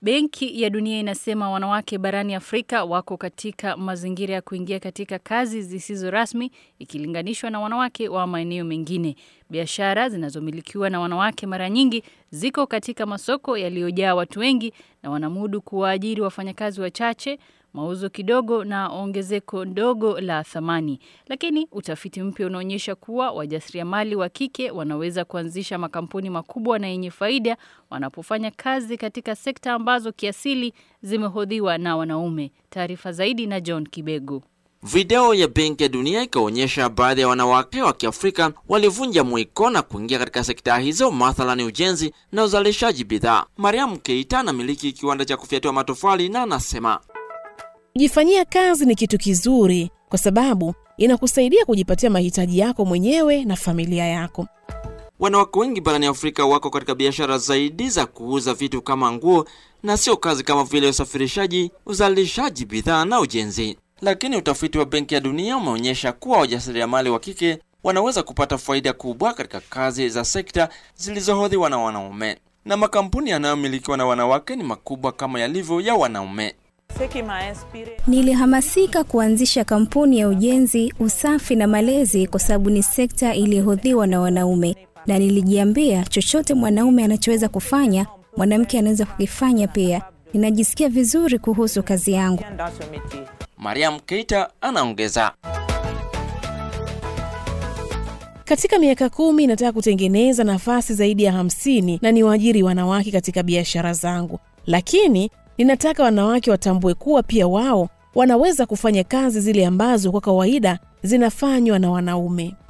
Benki ya Dunia inasema wanawake barani Afrika wako katika mazingira ya kuingia katika kazi zisizo rasmi ikilinganishwa na wanawake wa maeneo mengine. Biashara zinazomilikiwa na wanawake mara nyingi ziko katika masoko yaliyojaa watu wengi na wanamudu kuwaajiri wafanyakazi wachache, mauzo kidogo na ongezeko ndogo la thamani. Lakini utafiti mpya unaonyesha kuwa wajasiriamali wa kike wanaweza kuanzisha makampuni makubwa na yenye faida wanapofanya kazi katika sekta ambazo kiasili zimehodhiwa na wanaume. Taarifa zaidi na John Kibego. Video ya Benki ya Dunia ikaonyesha baadhi ya wanawake wa Kiafrika walivunja mwiko na kuingia katika sekta hizo, mathalani ujenzi na uzalishaji bidhaa. Mariam Keita anamiliki kiwanda cha kufyatua matofali na anasema Kujifanyia kazi ni kitu kizuri kwa sababu inakusaidia kujipatia mahitaji yako mwenyewe na familia yako. wanawake wengi barani Afrika wako katika biashara zaidi za kuuza vitu kama nguo na sio kazi kama vile usafirishaji, uzalishaji bidhaa na ujenzi. Lakini utafiti wa Benki ya Dunia umeonyesha kuwa wajasiriamali wa kike wanaweza kupata faida kubwa katika kazi za sekta zilizohodhiwa na wanaume, na makampuni yanayomilikiwa na wanawake ni makubwa kama yalivyo ya wanaume. Nilihamasika kuanzisha kampuni ya ujenzi, usafi na malezi kwa sababu ni sekta iliyohodhiwa na wanaume, na nilijiambia chochote mwanaume anachoweza kufanya, mwanamke anaweza kukifanya pia. Ninajisikia vizuri kuhusu kazi yangu. Mariam Keita anaongeza. Katika miaka kumi nataka kutengeneza nafasi zaidi ya hamsini na niwaajiri wanawake katika biashara zangu, lakini ninataka wanawake watambue kuwa pia wao wanaweza kufanya kazi zile ambazo kwa kawaida zinafanywa na wanaume.